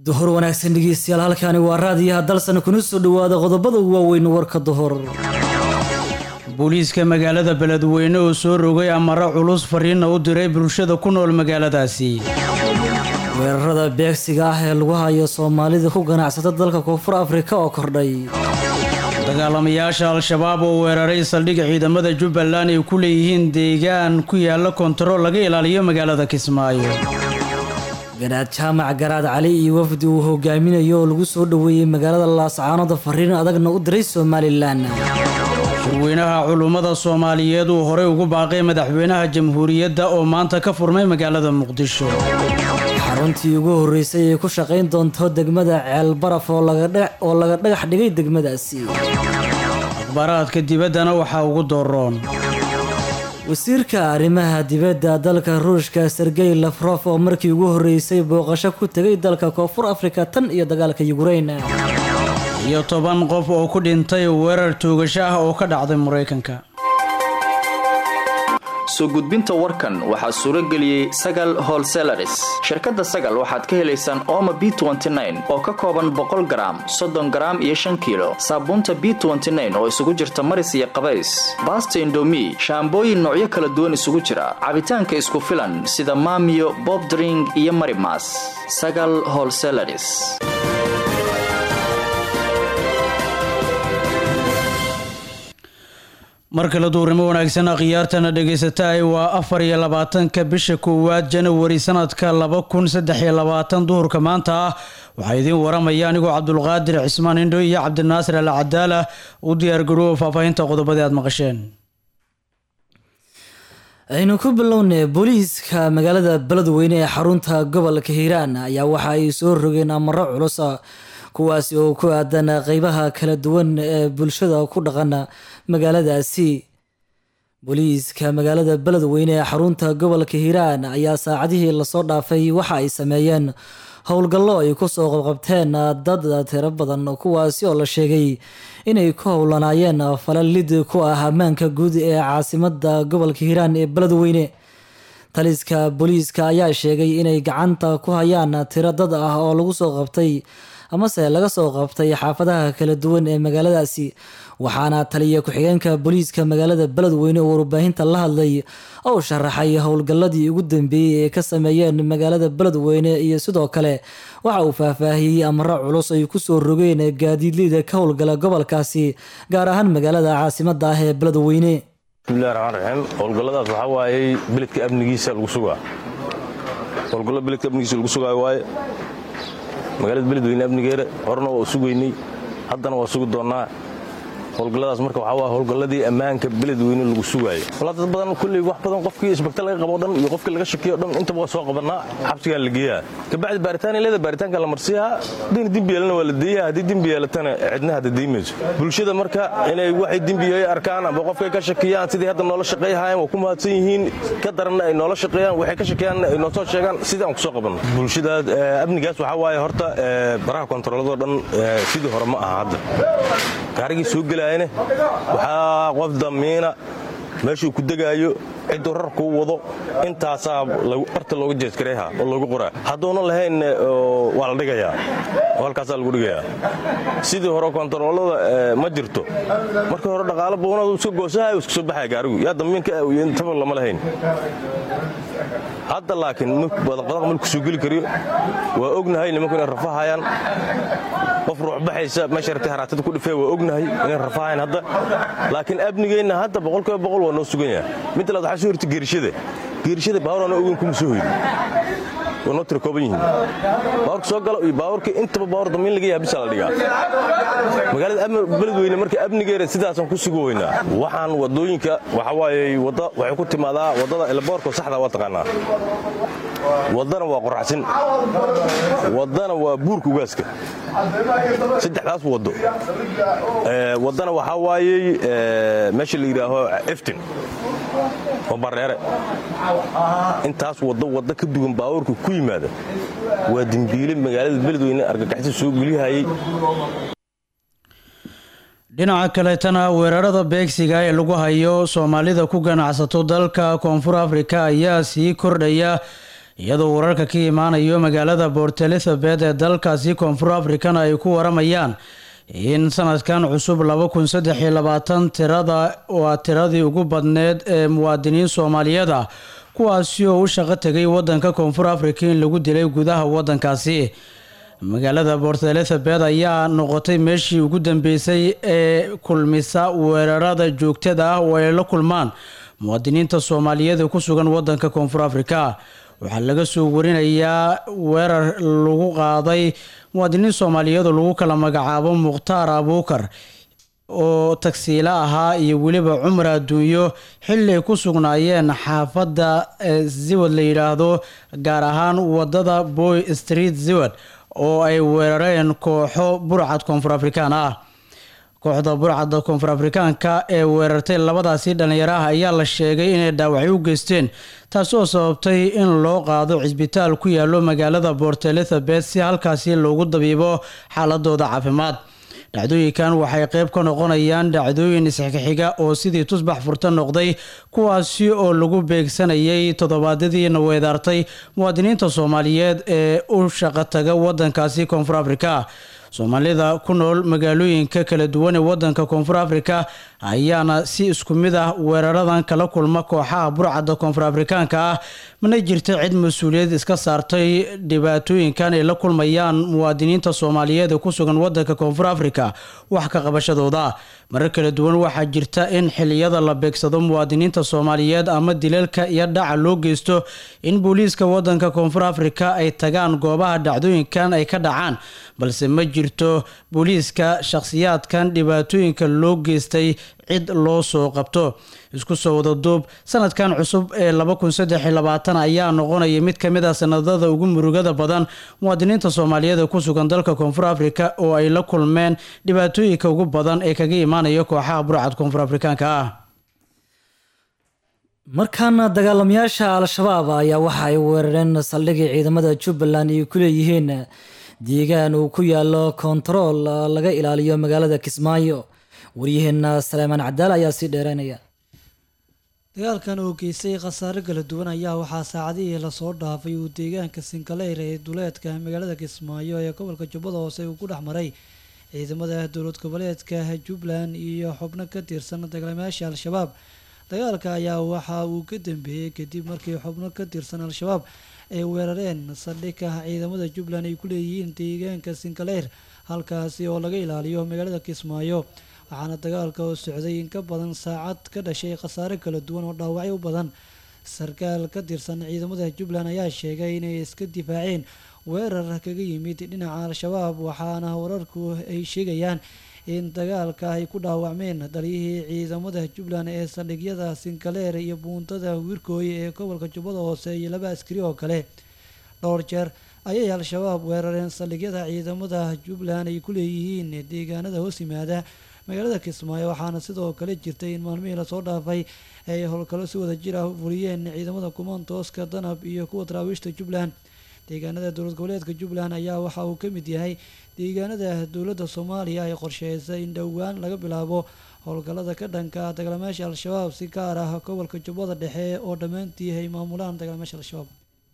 duhur wanaagsan dhegeystayaal halkaani waa raadiyaha dalsan kuna soo dhowaada qodobada ugu waaweyn warka duhur booliiska magaalada beledweyne oo soo rogay amaro culus fariinna u diray bulshada ku nool magaaladaasi weerarada beegsiga ah ee lagu hayo soomaalida ku ganacsata dalka koonfur afrika oo kordhay dagaalamayaasha al-shabaab oo weeraray saldhig ciidamada jubbaland ay ku leeyihiin deegaan ku yaala kontarool laga ilaaliyo magaalada kismaayo garaad jaamac garaad cali iyo wafdi uu hogaaminayo oo lagu soo dhoweeyey magaalada laascaanoda fariin adagna u diray somalilan shirweynaha culummada soomaaliyeed uu horey ugu baaqay madaxweynaha jamhuuriyadda oo maanta ka furmay magaalada muqdisho xaruntii ugu horreysay ee ku shaqayn doonto degmada ceelbaraf oo laga dhagax dhigay degmadaasi akhbaaraadka dibaddana waxaa ugu dooroon wasiirka arrimaha dibadda dalka ruushka sergey lafrof oo markii ugu horreysay booqasho ku tegay dalka koonfur afrika tan iyo dagaalka yukrain iyo toban qof oo ku dhintay weerar toogasho ah oo ka dhacday maraykanka soo gudbinta warkan waxaa suuro geliyey sagal holselaris shirkadda sagal waxaad ka helaysaan ooma b oo ka kooban boqol garaam soddon garaam iyo shan kiilo saabuunta b oo isugu jirta maris iyo qabays baasta indomi shaambooyin noocyo kala duwan isugu jira cabitaanka isku filan sida maamiyo bobdring iyo marimas sagal holselaris mar kale duurnimo wanaagsan akhyaartana dhegaysataay waa afar iyo labaatanka bisha koowaad janawari sanadka laba kun saddex iyo labaatan duhurka maanta ah waxaa idiin waramaya anigoo cabdulqaadir cismaan indho iyo cabdinaasir al cadaala u diyaargaroowa faahfaahinta qodobadii aad maqasheen aynu ku bilownay booliiska magaalada beledweyne ee xarunta gobolka hiiraan ayaa waxa ay soo rogeen amaro culusa kuwaasi oo ku aadan qeybaha kala duwan ee bulshada ku dhaqan magaaladaasi booliiska magaalada beledweyne ee xarunta gobolka hiiraan ayaa saacadihii lasoo dhaafay waxa ay sameeyeen howlgallo ay kusoo qabqabteen dad tiro badan kuwaasi oo la sheegay inay ku howlanaayeen falalid ku ah ammaanka guud ee caasimada gobolka hiiraan ee beledweyne taliska booliiska ayaa sheegay inay gacanta ku hayaan tiro dad ah oo lagu soo qabtay amase laga soo qabtay xaafadaha kala duwan ee magaaladaasi waxaana taliya ku-xigeenka booliiska magaalada beledweyne oo warbaahinta la hadlay oo sharaxay howlgalladii ugu dambeeyey ee ka sameeyeen magaalada beledweyne iyo sidoo kale waxa uu faahfaahiyey amaro culus ay kusoo rogeen gaadiidleyda ka howlgala gobolkaasi gaar ahaan magaalada caasimada ah ee beledweyne bismillahi raxmaan raxiim howlgalladaas waxaa waayey beledka amnigiisa lagu sugaa howlgallo beledka amnigiisa lagu sugaayo waaye magaalada beledweyne amnigeeda horena waa sugaynay haddana waa sugi doonnaa howlgalladaas marka waxaa waa howlgalladii ammaanka beledweyne lagu sugaayo walaa dad badan kulley wax badan qofkii isbagta laga qabo dhan iyo qofkii laga shakiyo dhan intaba waa soo qabannaa xabsigaa la geeyaa kabacdi baaritaan leeda baaritaanka la marsiyaa haddayna dembi yeelana waa la deeyaa haddii dembi yeelatana cidna hadda deymayso bulshada marka inay waxay dembiyeey arkaan amba qofkay ka shakiyaan sidii hadda noola shaqayhaayeen waa ku mahadsan yihiin ka daranna ay noola shaqeeyaan waxay ka shakiyaanna ay noo soo sheegaan sidii aan ku soo qabanno bulshada amnigaas waxaa waaye horta baraha kontaroolladoo dhan sidii hore ma aha hadda gaarigii soo gelaayane waxaa qof damiina meeshuu ku degaayo cidduu rar kuu wado intaasaa barta looga jeeskarayha oo loogu qoraa hadduuna lahayn waa la dhigayaa oo halkaasaa lagu dhigayaa sidii hore kontaroolada ma jirto markii hore dhaqaalo buunadu iska goosahay iska soo baxaya gaarigu yaa damiinka intaba lama lahayn hadda laakiin badaqbadaq malku soo geli kariyo waa ognahay nimanku inay rafahayaan qof ruuxbaxaysa meesha ratay haraatada ku dhifee waa ognahay inay rafahayan hadda laakiin amnigeenna hadda boqolkiiba boqol waa noo sugan yahay mid labaad waxaa soo horta geerishada geerishada baawur aan ogeyn kuma soo hoydin waa noo tira kooban yihiin baawurka soo galo iyo baawurka intaba baawur damiin laga yaha bisaa la dhigaa magaalada beledweyne marka amnigeeda sidaasaan ku sugu weynaa waxaan wadooyinka waxaa waaye wadda waxay ku timaadaa waddada elboorka saxda waa taqaanaa waddana waa qoraxsin waddana waa buurka ugaaska saddexdaas waddo waddana waxaa waayey meesha la yidhaaho eftin oo bareere intaas waddo waddo ka duwan baabuurka ku yimaada waa dembiile magaalada beledweyne argagaxisa soo gelihayey dhinaca kaleetana weerarada beegsiga ee lagu hayo soomaalida ku ganacsato dalka koonfur afrika ayaa sii kordhaya iyadoo wararka ka imaanayo magaalada port elizabeth ee dalkaasi koonfur africana ay ku waramayaan in sanadkan cusub laba kun saddex iyo labaatan tirada waa tiradii ugu badneed ee muwaadiniin soomaaliyeed ah kuwaasi oo u shaqo tegay wadanka koonfur africa in lagu dilay gudaha wadankaasi magaalada port elizabeth ayaa noqotay meeshii ugu dambeysay ee kulmisa weerarada joogtada ah oo ay la kulmaan muwaadiniinta soomaaliyeed ee ku sugan wadanka koonfur africa waxaa laga soo warinayaa weerar lagu qaaday muwaadiniin soomaaliyeed oo lagu kala magacaabo mukhtaar abuukar oo tagsiile ahaa iyo weliba cumar adduunyo xili ay ku sugnaayeen xaafadda ziwad la yidhaahdo gaar ahaan wadada boy street ziwad oo ay weerareen kooxo burcad koonfur afrikaan ah kooxda burcadda koonfur afrikaanka ee weerartay labadaasi dhallinyaraha ayaa la sheegay inay dhaawacyo u geysteen taasi oo sababtay in loo qaado cisbitaal ku yaalo magaalada port elizabeth si halkaasi loogu dabiibo xaaladooda caafimaad dhacdooyinkan waxay qayb ka noqonayaan dhacdooyin isxixiga oo sidii tusbax furta noqday kuwaasi oo lagu beegsanayay toddobaadyadiina weedaartay muwaadiniinta soomaaliyeed ee u shaqo taga wadankaasi koonfur africa soomaalida ku nool magaalooyinka kala duwan ee wadanka koonfur africa ayaana si isku mid ah weeraradan kala kulma kooxaha burcadda koonfur afrikaanka ah mana jirta cid mas-uuliyad iska saartay dhibaatooyinkan ay la kulmayaan muwaadiniinta soomaaliyeed ee ku sugan wadanka koonfur africa wax ka qabashadooda marar kala duwan waxaa jirta in xiliyada la beegsado muwaadiniinta soomaaliyeed ama dilalka iyo dhaca loo geysto in booliiska wadanka koonfur africa ay tagaan goobaha dhacdooyinkan ay ka dhacaan balse ma jirto booliiska shakhsiyaadkan dhibaatooyinka loo geystay cid loo soo qabto isku soo wada duub sanadkan cusub ee ayaa noqonaya mid kamid ah sanadada ugu murugada badan muwaadiniinta soomaaliyeed ee ku sugan dalka koonfur africa oo ay la kulmeen dhibaatooyinka ugu badan ee kaga imaanaya kooxaha burcad koonfur afrikaanka ah markaana dagaalamayaasha al-shabaab ayaa waxa ay weerareen saldhigii ciidamada jubbaland ay ku leeyihiin deegaan uu ku yaalo kontarool laga ilaaliyo magaalada kismaayo waryaheena saleemaan cadaal ayaa sii dheereynaya dagaalkan oo geystay khasaare kala duwan ayaa waxaa saacadihii lasoo dhaafay uu deegaanka sinkaleyr ee duleedka magaalada kismaayo ee gobolka jubbada hoose uu ku dhex maray ciidamada dowlad goboleedka jubbaland iyo xubno ka tirsan dagaalamayaasha al-shabaab dagaalka ayaa waxa uu ka dambeeyey kadib markii xubno ka tirsan al-shabaab ay weerareen saldhigka ciidamada jubbaland ay ku leeyihiin deegaanka sinkaleyr halkaasi oo laga ilaaliyo magaalada kismaayo waxaana dagaalka oo socday in ka badan saacad ka dhashay khasaare kala duwan oo dhaawacyo u badan sarkaal ka tirsan ciidamada jubbaland ayaa sheegay inay iska difaaceen weerar kaga yimid dhinaca al-shabaab waxaana wararku ay sheegayaan in dagaalka ay ku dhaawacmeen daliyihii ciidamada jubbaland ee saldhigyada sinkaleer iyo buuntada wirkooye ee gobolka jubbada hoose iyo laba askari oo kale dhowr jeer ayay al-shabaab weerareen saldhigyada ciidamada jubbaland ay ku leeyihiin deegaanada hoos yimaada magaalada kismaayo waxaana sidoo kale jirtay in maalmihii lasoo dhaafay ay howlgallo si wada jir ah u fuliyeen ciidamada kumaantooska danab iyo kuwa daraawiishta jubbaland deegaanada dowlad goboleedka jubbaland ayaa waxa uu ka mid yahay deegaanada dowladda soomaaliya ay qorsheysay in dhowaan laga bilaabo howlgallada ka dhanka dagaalamayaasha al-shabaab si gaar ah gobolka jubbada dhexe oo dhammaantii ay maamulaan dagaalamayaasha al-shabaab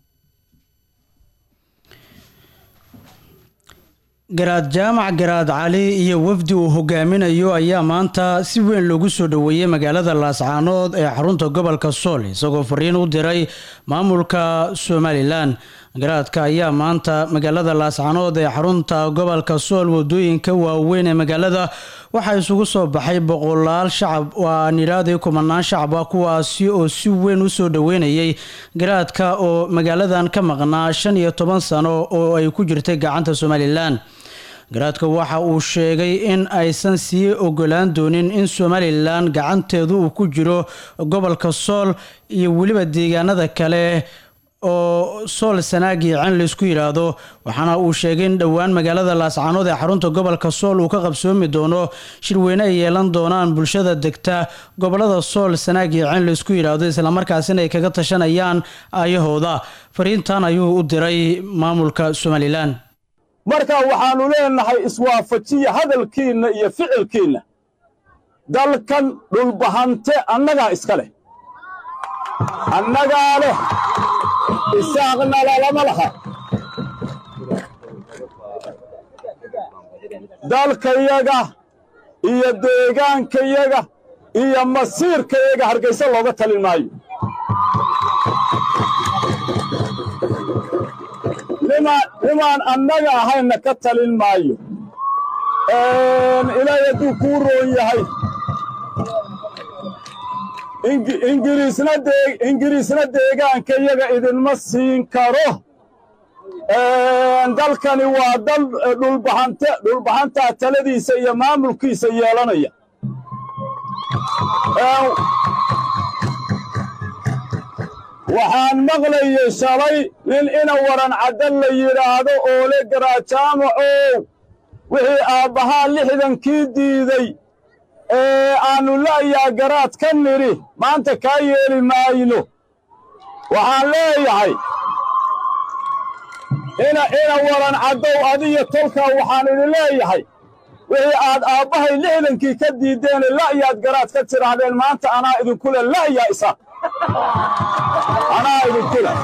garaad jaamac garaad cali iyo wafdi uu hogaaminayo ayaa maanta si weyn loogu soo dhoweeyey magaalada laascaanood ee xarunta gobolka sool isagoo fariin u diray maamulka somalilan garaadka ayaa maanta magaalada laascaanood ee xarunta gobolka sool wadooyinka waaweyn ee magaalada waxaa isugu soo baxay boqolaal shacab waa nidhaadii kumanaan shacab ah kuwaasi oo si weyn u soo dhoweynayay garaadka oo magaaladan ka maqnaa shan iyo toban sano oo ay ku jirtay gacanta somalilan garaadka waxa uu sheegay in aysan sii ogolaan doonin in somalilan gacanteedu uu ku jiro gobolka sool iyo weliba deegaanada kale oo sool sanaagi can laysku yidhaahdo waxaana uu sheegay in dhowaan magaalada laascaanood ee xarunta gobolka sool uu ka qabsoomi doono shirweyne ay yeelan doonaan bulshada degta gobolada sool sanaagi can laysku yidhaahdo islamarkaasina ay kaga tashanayaan aayahooda fariintan ayuu u diray maamulka somalilan marka waxaannu leenahay iswaafajiya hadalkiinna iyo ficilkiinna dalkan dhulbahante annagaa iska leh annagaa leh isaaqna lalama laha dalkayaga iyo deegaankayaga iyo masiirkayaga hargaysa looga talin maayo nimaan annaga ahayna ka talin maayo ilaahay hadduu kuu roon yahay ingiriisna deegaankayaga idinma siin karo dalkani waa dal dhulbaxante dhulbaxantaa taladiisa iyo maamulkiisa yeelanaya waxaan maqlayay shalay nin ina waran caddan la yidhaahdo oole garaajaamacow wixii aabbahaa lixdankii diiday ee aannu la'yaa garaad ka nidhi maanta kaa yeeli maayno waxaan leeyahay ina ina waran caddow adiyo tolkaa waxaan idin leeyahay wixii aad aabbahay lixdankii ka diiddeene la'yaad garaad ka tidhaahdeen maanta anaa idinku le la'yaa isa anaa idinku le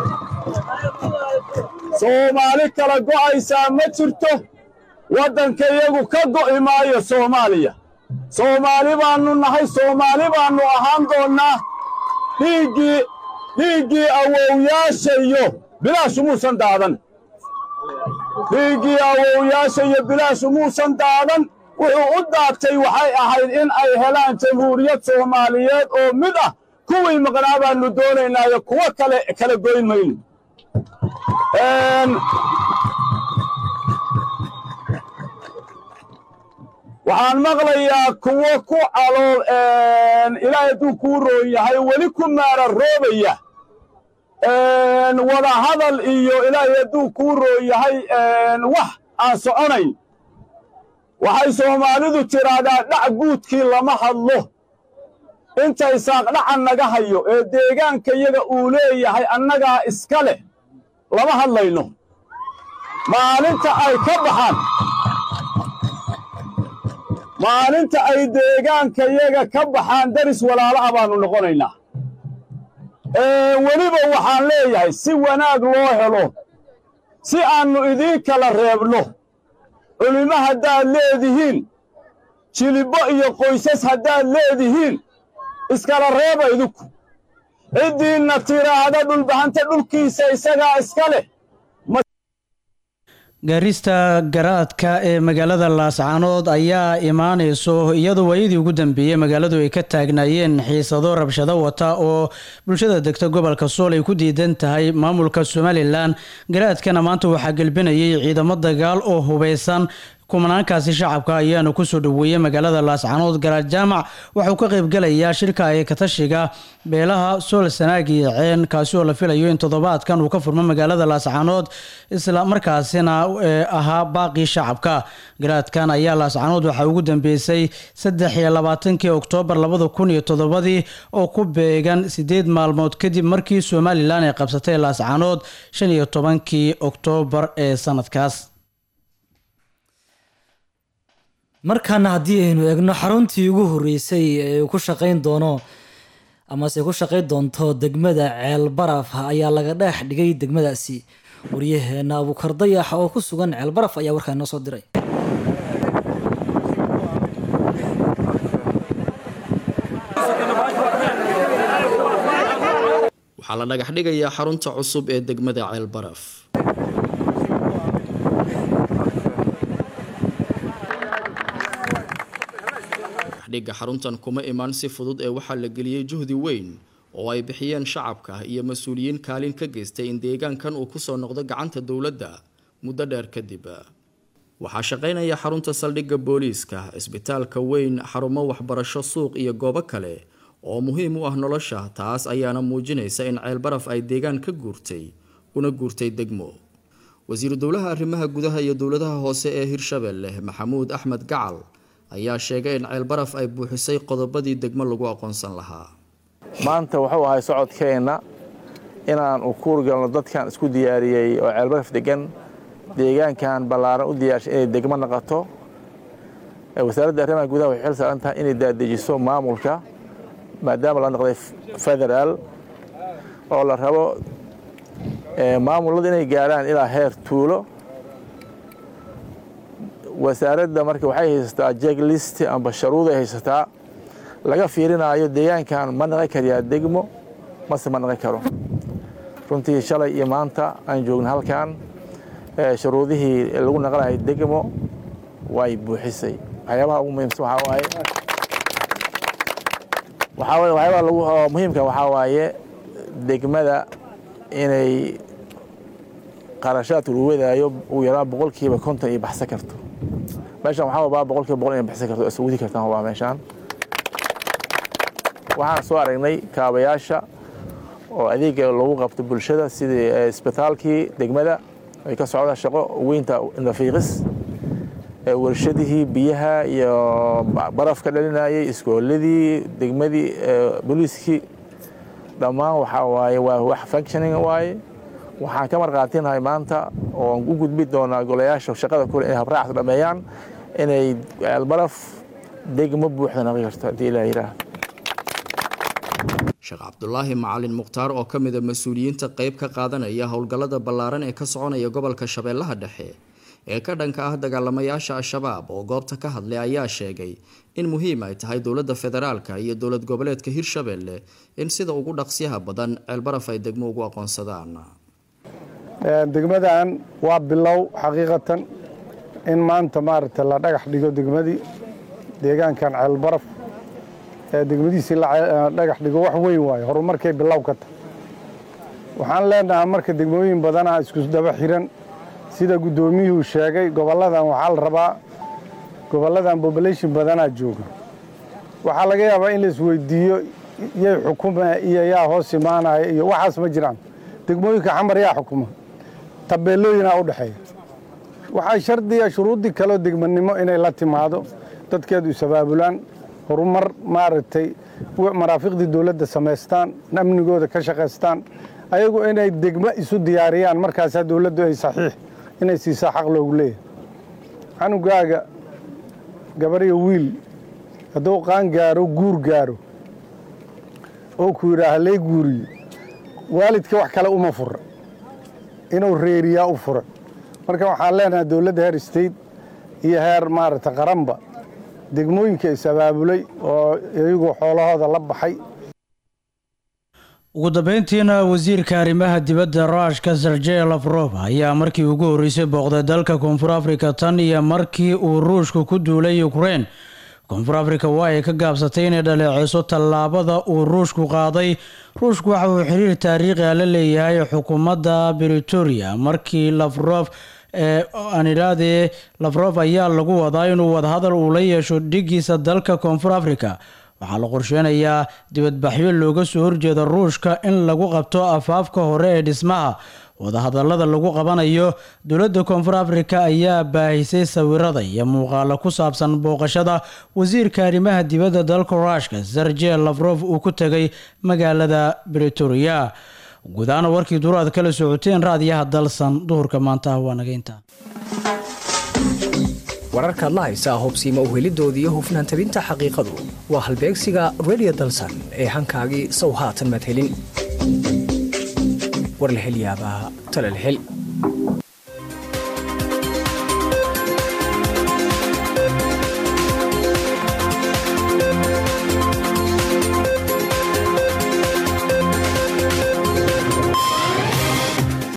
soomaali kala go'aysaa ma jirto waddankayagu ka go'i maayo soomaaliya soomaali baannu nahay soomaali baannu ahaan doonnaa dhiiggii dhiiggii awowyaashayo bilaashu muusan daadan dhiiggii awowyaashayo bilaashu muusan daadan wuxuu u daatay waxay ahayd in ay helaan jamhuuriyad soomaaliyeed oo mid ah kuwii maqnaa baannu doonaynaayo kuwo kale kala goyn mayno waxaan maqlayaa kuwo ku calool ilaahay hadduu kuu roon yahay weli ku maara roobaya wada hadal iyo ilaahay hadduu kuu roon yahay wax aan soconayn waxay soomaalidu tidhaahdaa dhac guudkii lama hadlo intay saaqdhaca naga hayo ee deegaankayaga uu leeyahay annagaa iska leh lama hadlayno maalinta ay ka baxaan maalinta ay deegaankayaga ka baxaan daris walaalo ah baannu noqonaynaa weliba waxaan leeyahay si wanaag loo helo si aannu idiin kala reebno culimo haddaad leedihiin jilibbo iyo qoysas haddaad leedihiin iskala reeba idinku ciddiinna tiraahda dhulbahanta dhulkiisa isagaa iska leh gaarista garaadka ee magaalada laascaanood ayaa imaanayso iyadoo waayadii ugu dambeeyey magaaladu ay ka taagnaayeen xiisado rabshado wata oo bulshada degta gobolka sool ay ku diidan tahay maamulka somalilan garaadkana maanta waxaa gelbinayay ciidamo dagaal oo hubeysan kumanaankaasi shacabka ayaana kusoo dhaweeyey magaalada laascaanood garaad jaamac waxauu ka qaybgalayaa shirka ee katashiga beelaha sool sanaag iyo ceen kaasi oo la filayo in toddobaadkan uu ka furmo magaalada laascaanood isla markaasina ahaa baaqii shacabka garaadkan ayaa laascaanood waxaa ugu dambeysay saddex iyo labaatankii oktoobar labada kun iyo toddobadii oo ku beegan sideed maalmood kadib markii somalilan ay qabsatay laascaanood shan iyo tobankii oktoobar ee sanadkaas markaana haddii aynu eegno xaruntii ugu horreysay ee ku shaqayn doono amase ku shaqayn doonto degmada ceel baraf ayaa laga dheex dhigay degmadaasi waryaheena abuukar dayax oo ku sugan ceel baraf ayaa warkaa noo soo diray waxaa la dhagax dhigayaa xarunta cusub ee degmada ceel baraf dhigga xaruntan kuma imaan si fudud ee waxaa la geliyey juhdi weyn oo ay bixiyeen shacabka iyo mas-uuliyiin kaalin ka geystay in deegaankan uu kusoo noqdo gacanta dowladda muddo dheer kadib waxaa shaqaynaya xarunta saldhigga booliiska isbitaalka weyn xarumo waxbarasho suuq iyo goobo kale oo muhiim u ah nolosha taas ayaana muujinaysa in ceelbaraf ay deegaan ka guurtay una guurtay degmo wasiiru dowlaha arrimaha gudaha iyo dowladaha hoose ee hirshabelle maxamuud axmed gacal ayaa sheegay in ceelbaraf ay buuxisay qodobadii degmo lagu aqoonsan lahaa maanta wuxuu ahay socodkeenna inaan u kuurgalno dadkan isku diyaariyey oo ceelbaraf degan deegaankan ballaaran u diyaarshay inay degmo noqoto wasaaradda arrimaha gudaha waxay xil saaran tahay inay daadejiso maamulka maadaama la noqday federaal oo la rabo maamulada inay gaarhaan ilaa heer tuulo wasaaradda marka waxay haysataa jeglist amba sharuuday haysataa laga fiirinaayo deegaankan ma naqan karayaa degmo mase ma naqan karo runtii shalay iyo maanta aan joogna halkan shuruudihii lagu naqanayo degmo way buuxisay waxyaabaha ugu muhiimsan waxaa waaye waxaa waaye waxyaabaha lagu muhiimka waxaa waaye degmada inay qarashaadka lagu wadaayo ugu yaraan boqolkiiba konton iyo baxsan karto meeshaan waxaa wabaa boqolkiiba boqol inay baxsan karto iswadi kartaan wabaa meeshaan waxaan soo aragnay kaabayaasha oo adeega lagu qabto bulshada sidii isbitaalkii degmada ay ka socda shaqo weynta nafiiqis warshadihii biyaha iyo barafka dhalinayay iskooladii degmadii booliiskii dhammaan waxaa waaye waa wax functioning waaye waxaan ka marqaatinahay maanta oon u gudbi doonaa golayaasha shaqada kule inay habraacs dhameeyaan inay ceelbaraf degmo buuxda naqi karto haddii ilaa yidhaah sheekh cabdulaahi macalin mukhtaar oo ka mida mas-uuliyiinta qeyb ka qaadanaya howlgallada ballaaran ee ka soconaya gobolka shabeellaha dhexe ee ka dhanka ah dagaalamayaasha al-shabaab oo goobta ka hadlay ayaa sheegay in muhiim ay tahay dowladda federaalka iyo dowlad goboleedka hirshabeelle in sida ugu dhaqsyaha badan ceelbaraf ay degmo ugu aqoonsadaan degmadan waa bilow xaqiiqatan in maanta maaragta la dhagax dhigo degmadii deegaankan ceelbaraf degmadiisii la dhagax dhigo wax weyn waayo horumarkay bilow ka tahay waxaan leenahaa marka degmooyin badanaa isku daba xiran sida guddoomiyuhu sheegay gobolladan waxaa la rabaa gobolladan bobolation badanaa jooga waxaa laga yaabaa in la isweydiiyo yay xukuma iyo yaa hoos imaanaya iyo waxaas ma jiraan degmooyinka xamar yaa xukuma tabeelooyinaa u dhexeeya waxaa shardiya shuruuddii kaleo degmanimo inay la timaado dadkeedu isabaabulaan horumar maaragtay maraafiqdii dowladda samaystaan amnigooda ka shaqaystaan ayagu inay degmo isu diyaariyaan markaasaa dowladdu ay saxiix inay siisaa xaq loogu leeyahay canugaaga gabariyo wiil hadduu qaan gaaro guur gaaro oo ku yidhaaha lee guuriyo waalidka wax kale uma fura inuu reeriyaa u fura marka waxaan leenahay dowladda heer state iyo heer maaragta qaranba degmooyinka is-abaabulay oo iyagu xoolahooda la baxay ugu dambeyntiina wasiirka arrimaha dibadda ruushka sergey lafrof ayaa markii ugu horreysay booqday dalka koonfur afrika tan iyo markii uu ruushku ku duulay ukrein koonfur afrika waa ay ka gaabsatay inay dhaleeceyso tallaabada uu ruushku qaaday ruushku waxa uu xiriir taariikhiga la leeyahay xukuumadda britoria markii lafrof aan idhaahdee lafrof ayaa lagu wadaa inuu wadahadal uu la yeesho dhigiisa dalka koonfur afrika waxaa la qorsheynayaa dibadbaxyo looga soo horjeeda ruushka in lagu qabto afaafka hore ee dhismaha wadahadalada lagu qabanayo dowladda koonfur afrika ayaa baahisay sawirada iyo muuqaalo ku saabsan booqashada wasiirka arrimaha dibadda dalka ruushka sergey lafrof uu ku tegay magaalada britoria guudaana warkii duuraad kala socoteen raadiyaha dalsan duhurka maanta waa naga intaa wararkaad la haysaa hubsiima uhelidooda iyo hufnaan tabinta xaqiiqadu waa halbeegsiga redio dalsan ee hankaagii sow haatan madhelin war la hel yaabaa tala la hel